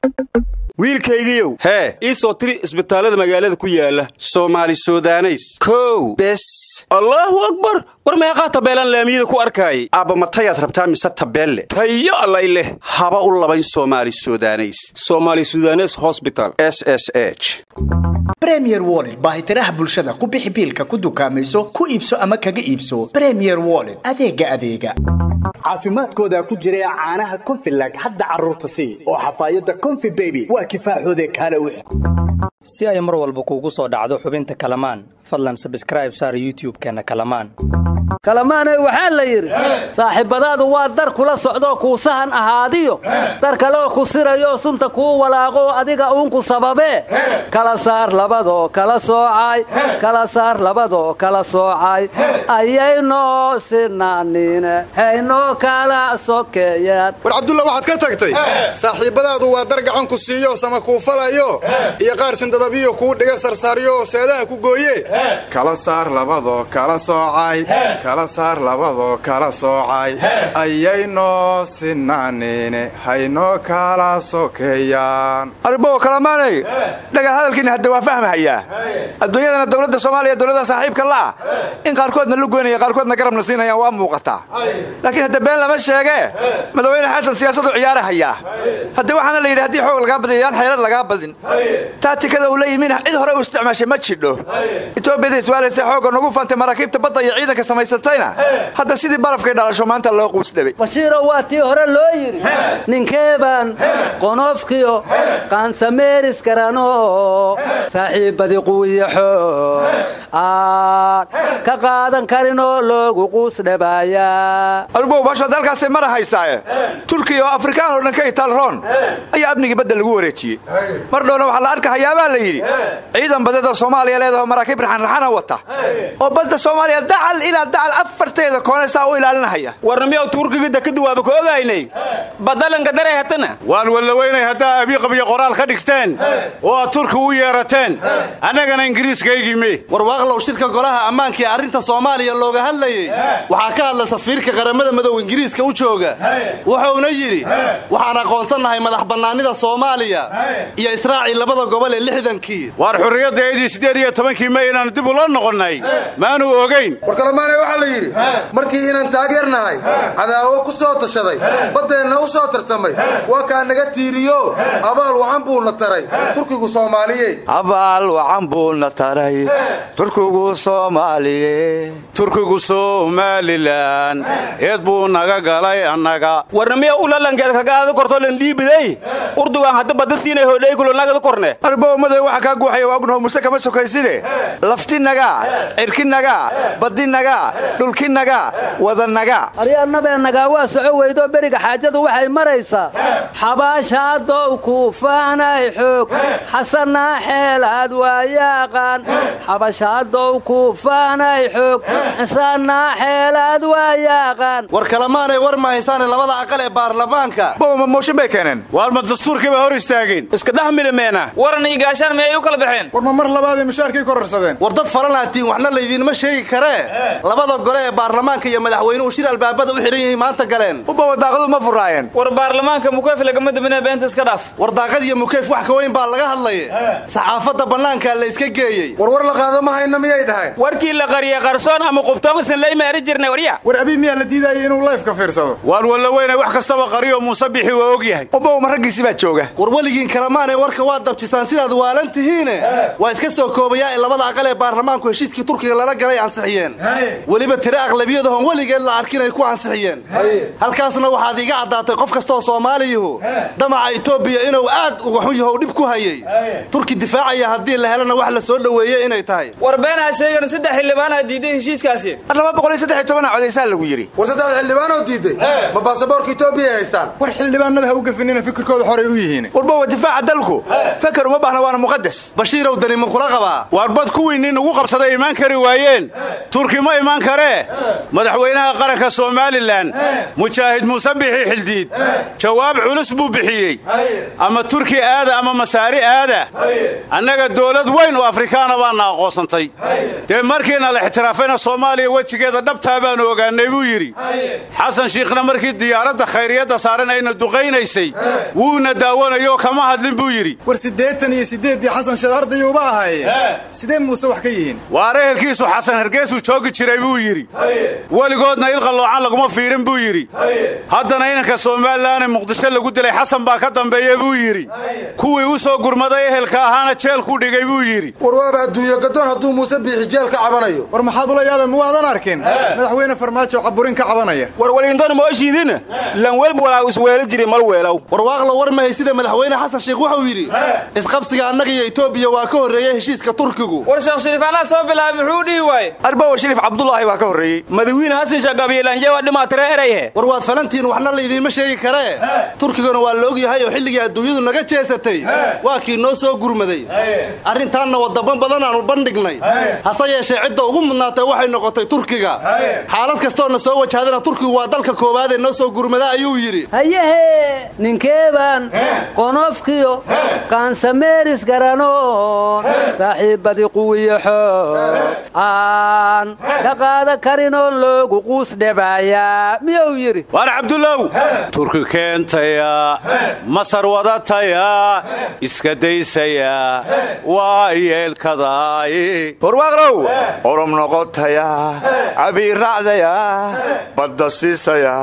wiilkaygiiow hee ii soo tiri isbitaallada magaalada ku yaala soomaali sudaneys kow bes allaahu akbar war meeqaa tabeelaan laamiyada ku arkaayay aabba matayaad rabtaa mise tabeelle tayo allay leh haba u labayn soomaali sudaneys soomaali sudanes hosbital s s h bremier wollet baahitiraha bulshada ku bixi biilka ku dukaamayso ku iibso ama kaga iibso bremier wollet adeega adeega caafimaadkooda ku jira caanaha konfilag hadda carruurta sii oo xafaayadda konfi beby waa kifaaxoode kaale wix si ay mar walba kuugu soo dhacdo xubinta kalamaan fadlan sabskraib saar youtub-keenna kalamaan kalamaanay waxaa la yidhi saaxiibbadaadu waa dar kula socdoo kuusahan ahaadiyo dar kaleoo ku sirayoo sunta kuu walaaqoo adiga uunku sababee kala saar labadoo kala soocay kala saar labadoo kala soocay ayaynoo sinaanine haynoo kala sokeeyaan war cabdulla waxaad ka tagtay saaxiibbadaadu waa dar gacan ku siiyo sama kuu falayo iyo qaar sindadabiyo kuu dhiga sarsaaryo seedaha ku gooye kala saar labadoo kala soocay kala saar labadoo kala soocay ayaynoo sinaanine haynoo kala sokeeyaan arbow kalamaanay dhaga hadalkiina hadda waa fahmahayaa adduunyadana dowladda soomaaliya dowladda saaxiibka la'ah in qaarkoodna lu goynaya qaarkoodna garabna siinayaan waa muuqataa laakiin hadda been lama sheegee madaxweyne xasan siyaasadu ciyaarahayaa hadda waxaana la yidhi haddii xoog lagaa badin yaan xeelad lagaa badin taatikada uu la yimin cid hore u isticmaashay ma jidho etoobiyada iswaalaysa xoogga nagu fantay maraakiibta badda iyo ciidanka samaysatayna hadda sidii barafkay dhalasho maanta loo quusdhabay bashiirow waa tii hore loo yidhi ninkeebaan qonofkiyo qaansameeris garano saaxiibbadii quwiyaxo aan ka qaadan karinoo loogu quusdhabaayaa arbow baashood halkaasay mara haysaae turkiya oo afrikaan oo dhan ka itaalroon ayaa amnigii badda lagu wareejiyey mar dhowna waxaa la arkahayaabaa la yidhi ciidan badeedoo soomaaliya leedaho maraakiib raxanraxana wata oo badda soomaaliya dacal ilaa dacal afarteeda koonaysaa u ilaalinahaya warnamiyaw tuurkiga dekadda waaba ka ogaynay badalanka daray hatana waan wallaweynay haddaa abiiqabiyo qoraal ka dhigteen oo aad turki u yeerateen annagana ingiriiskaygime warwaaqlow shirka golaha ammaanka ee arrinta soomaaliya looga hadlayey waxaa ka hadla safiirka qaramada madow ingiriiska u jooga wuxuuna yidhi waxaan aqoonsannahay madax bannaanida soomaaliya iyo israacii labada gobol ee lixdankii waar xurriyaddaydii siddeed iyo tobankii may inaannu dib ula noqonnay maanu ogayn war kalamaanay waxaa la yidhi markii inaan taageernahay cadaawo ku soo tashaday baddeenna u soo tartamay waa kaa naga tiiriyo abaal wacan buuna taray turkigu soomaaliye abaal wacan buuna taray turkigu soomaaliye turkigu somalilan eed buu naga galay annaga warnamiya ulalankeed kagaada kortoo lan dhiibiday urdugaan hadda badda siinay hodhaykulo nagada korne arbowmaday waxa kaa guuxaya waagnaho muse kama sokayside laftinaga cirkinaga badinaga dhulkinaga wadanaga aryaannabeennagaa waa soco weydoo beriga xaajadu waxay maraysaa xabaashaadow kuufaanay xoog xasanaa xeelaad waayaaqaan xabashaadow kuufaanay xoog cisaanaa xeelaad waayaaqaan war kalamaanay war ma haysaane labada aqal ee baarlamaanka bowma mooshin bay keeneen waalma dastuurkii baa hor istaageen iska dhex milimeena waran iyo gaashaan miyay u kala baxeen war ma mar labaaday mushaarkay kororsadeen war dad falanaatiin waxna laydiinma sheegi karee labada gole ee baarlamaanka iyo madaxweynuhu shir albaabada u xidhan yihiin maanta galeen uba wadaaqadu ma furaayeen war baarlamaanka mukeyf lagama dabina beenta iska dhaaf war daaqad iyo mukeyf wax ka weyn baa laga hadlaya saxaafadda bannaankaa la iska geeyey war war la qaado ma hayna miyay dhahayn warkii la qariye qarsoon ama qubtoomasan layma eri jirnay warya war abii miyaa la diidayay inuu layfka fiirsado waan wallaweynay wax kastaba qariyo muuse bixi waa og yahay ubow ma raggiisi baa jooga war weligiin kalamaanay warka waad dabjisaan sidaad waalan tihiine waa iska soo koobayaa in labada aqal ee baarlamaanku heshiiskii turkiga lala galay ansixiyeen weliba tire aqlabiyadahon weligeed la arkin ay ku ansixiyeen halkaasna waxaad iiga caddaatay qof kastaoo soomaaliyuhu damaca etoobiya inuu aad uga xun yaho dhib ku hayey turki difaacaya haddii la helana wax la soo dhoweeye inay tahay war beenaa sheegan saddex xildhibaanaa diiday heshiiskaasi laba boqol iyo saddex iyo tobanaa codaysaa lagu yidhi war saddex xildhibaanoo diiday ma baasaboorka etoobiya ay haystaan war xildhibaanada ha u gafinina fikirkooda xoray u yihiin warbowa difaaca dalku feker uma baahna waana muqadas bashiirow dani ma kula qabaa waar bad kuwiinnin ugu qabsaday imaan kari waayeen turki ma imaan karee madaxweynaha qaranka somalilan mujaahid muuse bixi xildiid jawaab culus buu bixiyey ama turki aada ama masaari aada annaga dowlad weyn oo afrikaana baana aqoonsantay dee markiina la ixtiraafayna soomaaliya wejigeeda dhabtaa baanu ogaannay buu yidhi xasan shiikhna markii diyaaradda khayriyadda saaran ayna duqaynaysay wuuna daawanayo kama hadlin buu yidhi war siddeetan iyo siddeeddii xasan sheekh ardayuuba ahaye sidee muuse wax ka yihiin waar ehelkiisu xasan hergeesuu joogi jiray buu yidhi weligoodna ilqalloocan laguma fiirin buu yidhi haddana inanka somalilan ee muqdisho lagu dilay xasan baa ka dambeeya buu yidhi kuwii u soo gurmaday ehelka ahaana jeelku dhigay buu yidhi war waaba adduunyo gadoon hadduu muuse biixi jeel ka cabanayo war maxaad ula yaabeen ma waadan arkin madaxweyne farmaajo caburin ka cabanaya war waliintoona ma oshiidina lan welba walaa isweelo jiri mal weelow warwaaqla war mahay sida madaxweyne xasan sheikh wuxuu yidhi isqabsiga annaga iyo etoobiya waa ka horreeya heshiiska turkigu war sheekh shariif anaa soo bilaabay muxuu dhihi waaye arbowa shariif cabdulaahi baa ka horreeyey madawiine hasan shagabiilanje waa dhimaatire erayhe war waad falantiin waxna laydiinma sheegi karee turkiguna waa la og yahay oo xilligii adduunyadu naga jeesatay waa kii noo soo gurmaday arrintaanna wadamo badan aanu bandhignay hase yeeshee cidda ugu mudnaatay waxay noqotay turkiga xaalad kastoona soo wajahdana turkigu waa dalka koowaad ee noo soo gurmada ayuu yidhi hayehe ninkeebaan qonofkiyo kaansameeris garanoon saaxiibbadii quwiyo xoog aan ka qaada karinoon loogu quus dhebaaya miyuu yidhi waar cabdullow turki keentaya masar wadataya iska daysaya waa yeelkadaay warwaaqlow orom noqotaya cabiiracdaya badda siisaya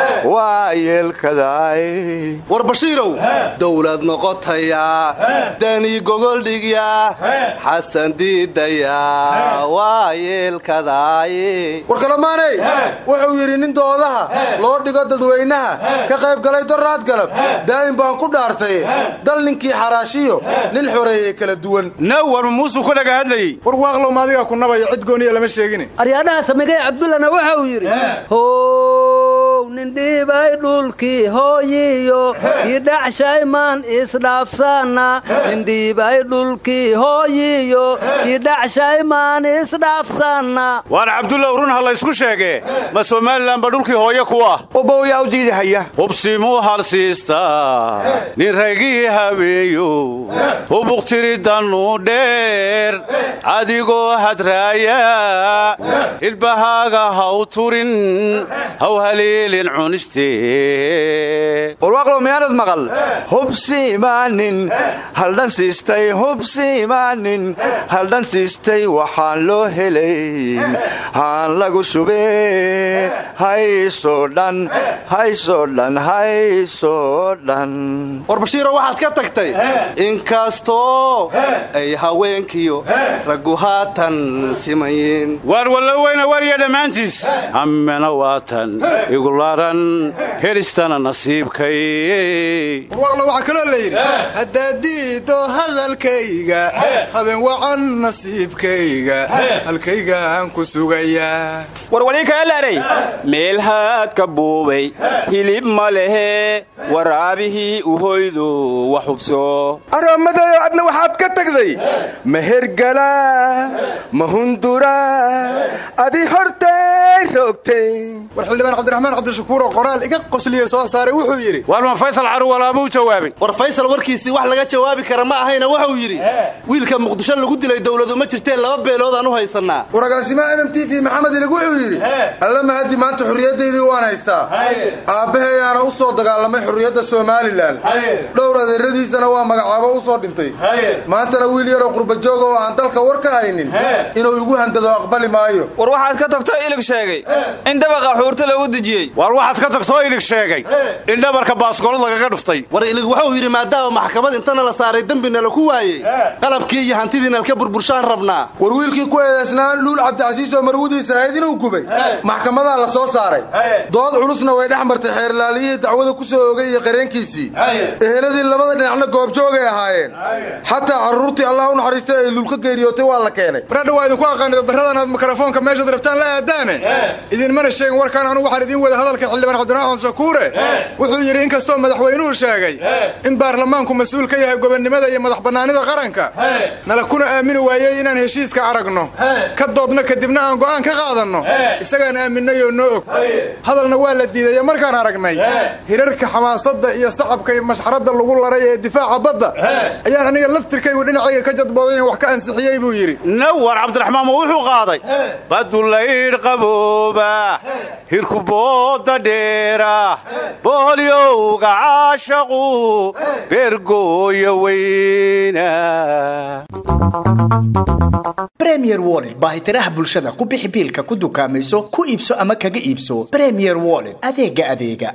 waa yeelkadaay war bashiirow dowlad noqotaya dani gogoldhigya xasan diidaya waa yeelkadaay war kalamaaney wuxuu yidhi nin doodaha loo dhigo dadweynaha ka qayb galay doraad galab daa'im baan ku dhaartay dal ninkii xaraashiyo nin xoreeyey kala duwan naw war muusuu ku dhaga hadlayey war waaqlow maadigaa ku nabaya cid gooniya lama sheegine aryaadhaha samigay cabdullana waxa uu yidhi how nindhiibay dhulkii hooyiyo kii dhacshaymaan isdhaafsaana nindhiibay dhulkii hooyiyo kii dhacshaymaan isdhaafsaana waar cabdullow run ha laysku sheegee ma somalilan ba dhulkii hooye ku ah ubowyaa u diidahaya hubsimuu halsiista nin raygii habeeyo hubuqtiridannuu dheer adigoo hadraaya ilbahaaga haw turin haw haleelin cunistee warwaaqlow miyaanad maqal hubsiimaanin haldhan siistay hubsiimaanin haldhan siistay waxaan loo helayn haan lagu shubee haysoo dhan haysoo dhan haysoo dhan war bashiiro waxaad ka tagtay inkastoo ay haweenkiyo raggu haatan simayin waar walloweyna warya dhammaantiis ammena waatan igularan helistana nasiibkay warwaaqlo waxaa kaloo la yidhi haddaad diido hadalkayga habeen wacan nasiibkayga halkaygaan ku sugayaa war walii kale leeray meelhaad ka buubay hilib ma lehe waraabihii uhoydo wax hubso aroommadayo adna waxaad ka tagday ma hergala ma hundura adi hortay roogtay war xildhibaan cabdiraxmaan cabdishakuur oo qoraal iga qosliyo soo saaray wuxuu yidhi waarma faysal caruwalaabuu jawaabay war faysal warkiisii wax laga jawaabi kara ma ahayna wuxuu yidhi wiilka muqdisho lagu dilay dowladu ma jirteen laba beeloodaan u haysannaa waragaasimaha m t v maxamed ilig wuxuu yidhi alla mahadi maanta xurriyaddaydii waan haystaa aabbahayaana u soo dagaalamay xurriyadda somalilan dhowr adeeradiisana waa magacaabo u soo dhintay maantana wiil yaroo qurbajooga oo aan dalka war ka haynin inuu igu handado aqbali maayo war waxaad ka tagtoo ilig sheegay in dabaqa xuurta lagu dejiyey waar waxaad ka tagtoo ilig sheegay in dhabarka baaskoolad lagaga dhuftay war ilig wuxuu yidhi maadaama maxkamad intana la saaray dembina laku waayey qalabkii iyo hantidiina lka burburshaan rabnaa war wiilkii ku eedaysnaa luul cabdicasiis oo marwadiisa ahayd inuu gubay maxkamadaa la soo saaray dood culusna way dhex martay xeerlaaliyihii dacwada ku soo ogay iyo qareenkiisii eheladii labada dhinacna goobjoogay ahaayeen xataa carruurtii allah u naxariistay ay luulka geeriyootay waa la keenay baradha waa idinku aqaanida darradan aad mikrofoonka meeshaad rabtaan la aadaane idinmana sheegin warkaan anugu waxaan idiin wada hadal walaalka xildhibaan cabdiraxmaan shakuure wuxuu yidhi inkastoo madaxweynuhu sheegay in baarlamaanku mas-uul ka yahay gobonnimada iyo madax bannaanida qaranka nala kuna aamini waayey inaan heshiiska aragno ka doodno kadibna aan go'aan ka qaadanno isagaan aaminayoo noo og hadalna waa la diidaye markaan aragnay hirarka xamaasadda iyo sacabka iyo mashxaradda lagu laray ee difaaca badda ayaan aniga laftirkaygu dhinacayga ka jadbooday wax ka ansixiyey buu yidhi nawar cabdiraxmaan ma wuxuu qaaday badulaydh qabooba hirku booda dheera boolyowga caashaqu beergooya weyna bremier wollet baahitiraha bulshada ku bixi biilka ku dukaamayso ku iibso ama kaga iibso bremier wollet adeega adeega